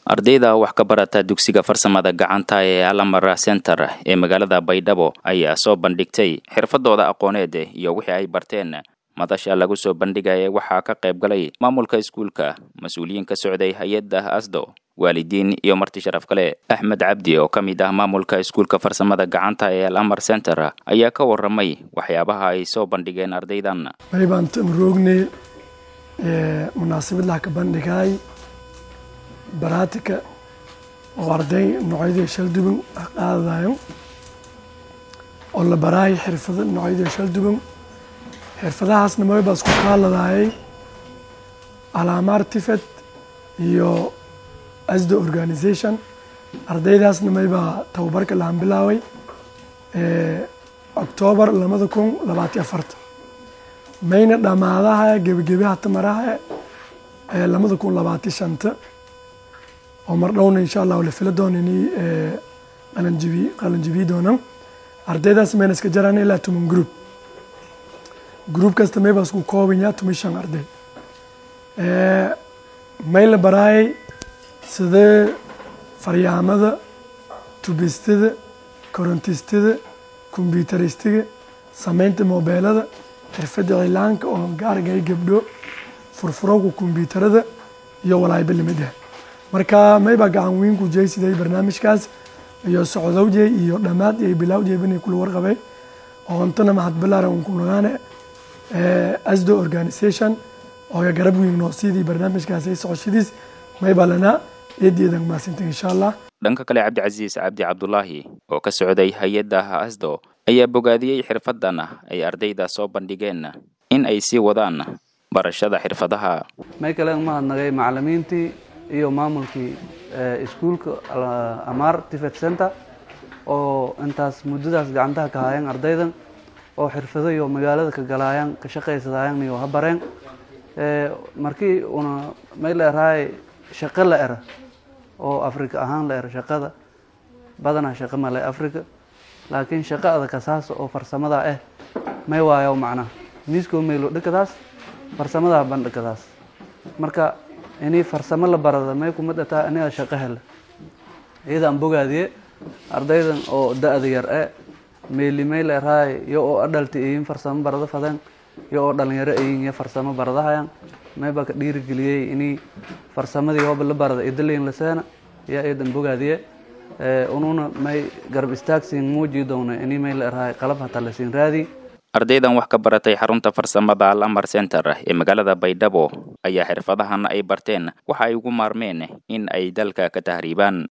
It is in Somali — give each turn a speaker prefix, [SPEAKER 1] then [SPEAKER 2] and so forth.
[SPEAKER 1] ardayda wax ka barata dugsiga farsamada gacanta ee alamara center ee magaalada baydhabo ayaa soo bandhigtay xirfadooda aqooneed iyo wixii ay barteen madasha lagu soo bandhigaya waxaa ka qayb galay maamulka iskuulka mas-uuliyiin ka socday hay-adda asdo waalidiin iyo marti sharaf kale axmed cabdi oo ka mid ah maamulka iskuulka farsamada gacanta ee alamar center ayaa ka waramay waxyaabaha ay soo bandhigeen ardaydan
[SPEAKER 2] maybaan tamroogne munaasabadlaha ka bandhigay baraatika oo arday noocyadii shalduban qaadadayo oo la baraay xirfado noocyadii shalduban xirfadahaasna maybaa isku kaaladayay alaamaar tifet iyo asdo organisation ardaydaasna maybaa tababarka lahan bilaaway octoobar labada kun labaatiyo afarta mayna dhammaadaha gebagebaha tamaraha labada kun labaatiyo shanta oo mar dhowna insha allah la fila doona inay qalanjibi qalanjibiyi doonaan ardaydaas mayna iska jaraan ilaa tuman group group kasta maybaa isku koobanyaa tuman shan arday may la baraayay sidee faryaamada tubistada korontistada kombyuteristiga sameynta mobeelada xirfadda cilaanka oo gaargay gabdho furfurowga kombyuutarada iyo walaayba lamid ah marka maybaa gacan weyn ku jeysiday barnaamijkaas iyo socdowjey iyo dhammaad iyo bilawjey bani kula warqabay oo ontana mahad balaaran un ku nagaane asdo organisation oo garab weyn noo siidii barnaamijkaas ay socoshadiis maybaa lanaa eedeedan maasinta insha allah
[SPEAKER 1] dhanka kale cabdicasiis cabdi cabdulaahi oo ka socday hay-adda asdo ayaa bogaadiyey xirfadan ay ardayda soo bandhigeen in ay sii wadaan barashada xirfadaha
[SPEAKER 3] may kale umahadnagay macalimiintii iyo maamulkii iskuulka amaar tifet center oo intaas muddadaas gacantaha ka haayeen ardaydan oo xirfado iyo magaalada ka galaayaan ka shaqaysadaayan iyo habareen markii una may la erahay shaqo la era oo africa ahaan la era shaqada badanaa shaqo male africa laakiin shaqo adakasaas oo farsamada ah may waayo macnaha miiskoo maylo dhikadaas farsamadaa bandhikadaas marka inii farsamo la barada may kuma dhataa aniga shaqo hela iyadaan bogaadiye ardaydan oo da-da yar e meeli may la erahay iyo oo adhalti iyin farsamo barada fadeen iyo oo dhalinyaro iyin iyo farsamo baradahayan may baa ka dhiirigeliyey inii farsamadii hooba la barada idalayn laseena iyo iyadan bogaadiye ununa may garab istaagsiin muujii doona inii may la erahay qalab hataa lasiin raadi
[SPEAKER 1] ardaydan wax ka baratay xarunta farsamada alamar center ee magaalada baydhabo ayaa xirfadahan ay barteen waxa ay ugu maarmeen in ay dalka ka tahriibaan